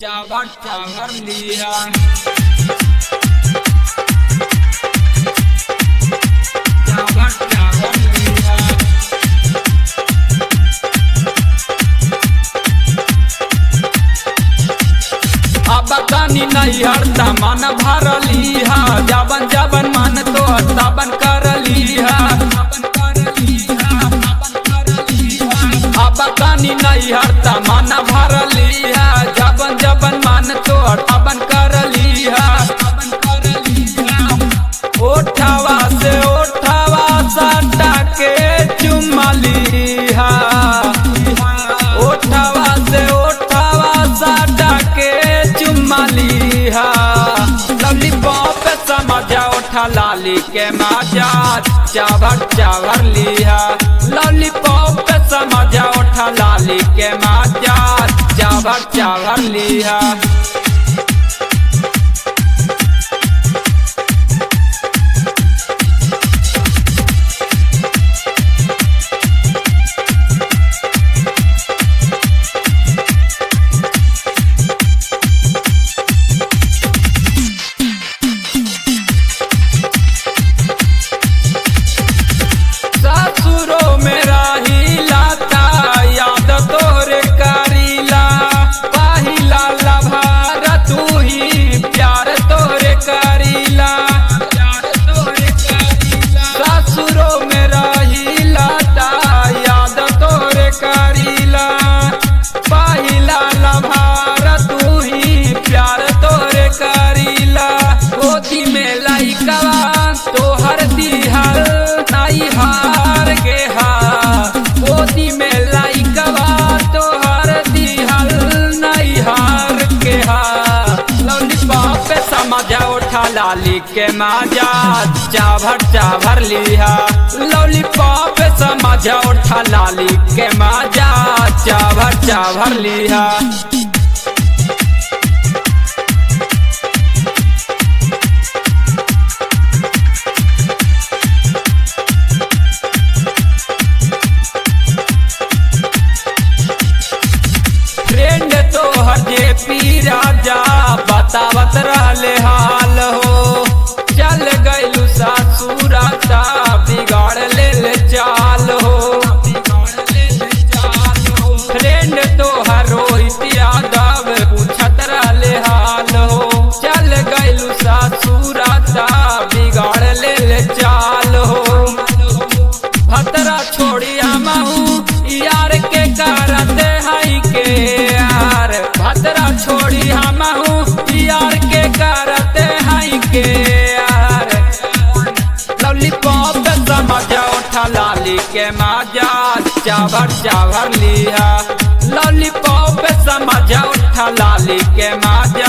चावर चावर लिया चावर चावर लिया अब तनी नहीं हरता मन भरली हा जबन जबन मन तो तबन करली हा अब तनी नहीं हरता मन भरली हा जबन जबन मन तो तबन करली हा ओठवा से ओठवा सटा के चुमली हा ओठवा से ओठवा सटा के चुमली हा लवली पॉप समझा ओठा लाली के मजा चावर चावर लिहा लवली पॉप समझा ओठा लाली के मजा चावर चावर लिहा ससुरो में रहीला ता याद तोरे करीला पहिला लभार तू ही प्यार तोरे करीला ससुरो में रहीला ता याद तोरे करीला पहिला लभार तू ही प्यार तोरे करीला गोदी में लइकवा तोहर दिहल नाई हार के हा गोदी में लइकवा तोहर दिहल नाई हार के हा लॉलीपॉप पे समझा उठा लाली के मजा चाभर चाभर लिहा लॉलीपॉप पे समझा उठा लाली के मजा चाभर चाभर लिहा फ्रेंड तो हजे पी राजा बतावत रहले हाल हो चल गइलू सासुराता बिगाड़ ले ले चाल हो फ्रेंड तो हर रोहित यादव पूछत रहले हाल हो चल गइलू सासुराता बिगाड़ ले ले चाल हो भतरा छोड़िया महू यार के करते हई के यार भतरा छोड़िया महू यार के करते हई के यार लॉलीपॉप समझा उठा लाली के मजा चावर चावर लिया लॉलीपॉप समझा उठा लाली के मजा